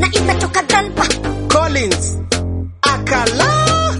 na itatoka grandpa Collins Akala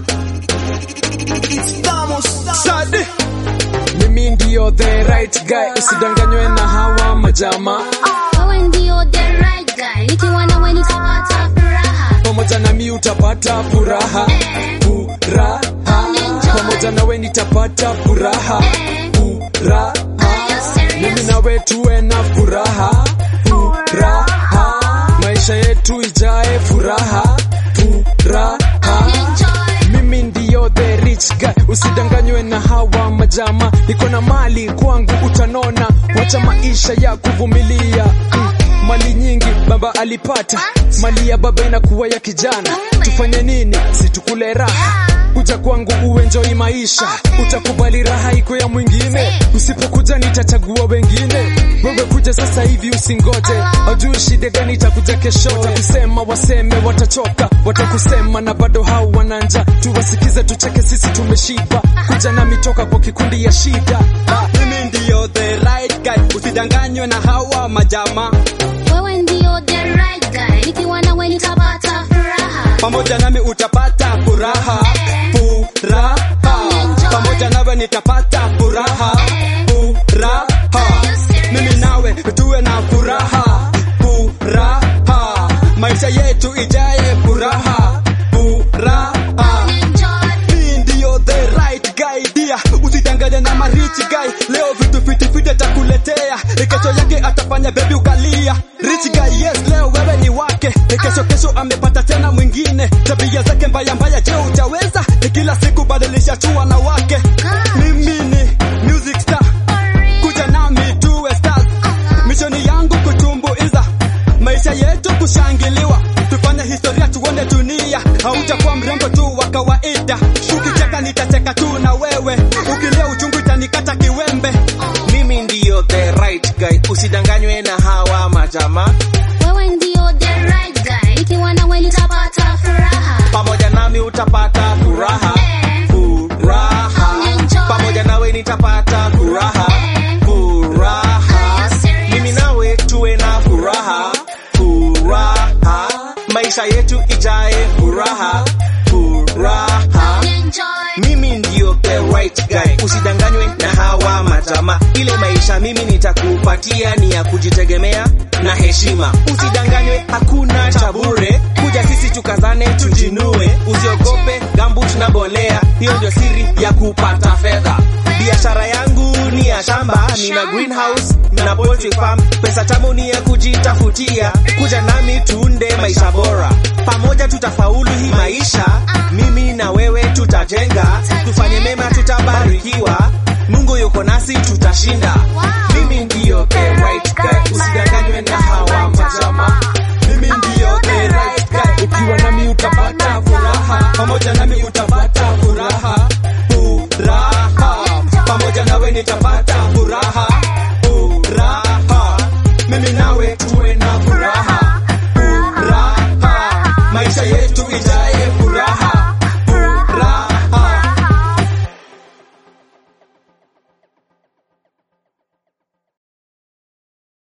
Sadi Mimi ndio the right guy usidanganywe na hawa majama Wewe ndio the right guy, nikiwa nawe nitapata furaha. pamoja na mi utapata furaha furaha pamoja nawe nitapata furaha furaha mimi nawe tuwe na furaha furaha maisha yetu ijae furaha furaha mimi ndiyo the rich guy usidanganywe na hawa majama niko na mali kwangu utanona wacha maisha ya kuvumilia mm. mali nyingi baba alipata mali ya baba inakuwa ya kijana tufanye nini situkule raha kuja kwangu uenjoi maisha utakubali raha iko ya mwingine usipokuja nitachagua wengine wewe kuja sasa hivi usingoje ajui shida gani itakuja kesho watakusema waseme watachoka watakusema na bado hao wananja tuwasikize tucheke sisi tumeshiba kuja nami toka kwa kikundi ya shida mimi ndiyo the right guy usidanganywe na hawa majama Wewe ndio the right guy, nikiwa nawe nitapata furaha. pamoja nami utapata furaha furaha pamoja nawe nitapata furaha furaha mimi nawe tuwe na furaha furaha maisha yetu ijaye furaha furaha mi ndio the right guy dia usidanganye na marichi guy leo vitu fitifiti atakuletea kesho yake atafanya bebi ukalia rich guy yes leo wewe ni wake kesho kesho amepata tena mwingine tabia zake mbaya mbaya je utaweza kila siku badilisha chua na wake mimi ni music star kuja nami tuwe stars mishoni yangu kutumbuiza maisha yetu kushangiliwa tufanye historia tuone dunia hautakuwa mrembo tu wa kawaida ukicheka nitacheka tu na wewe ukilia uchungu itanikata kiwembe mimi ndiyo the right guy usidanganywe na hawa majama Wewe ndio the right guy, nikiwa nawe nitapata furaha. pamoja nami utapata furaha furaha pamoja nawe nitapata furaha furaha mimi nawe tuwe na furaha furaha maisha yetu ijae furaha furaha mimi ndio the right guy usidanganywe na hawa majama ile maisha mimi nitakupatia ni ya kujitegemea na heshima usidanganywe hakuna cha bure kuja sisi tukazane tujinue usiogope gambut na bolea hiyo ndio siri ya kupata fedha biashara yangu ni ya shamba nina greenhouse na poultry farm pesa tamu ni ya kujitafutia kuja nami tuunde maisha bora pamoja tutafaulu hii maisha mimi na wewe tutajenga tufanye mema tutabarikiwa mungu yuko nasi tutashinda mimi ndiyo the right guy usidanganywe na hawa majama mimi ndiyo the right guy ukiwa nami utapata furaha pamoja nami uta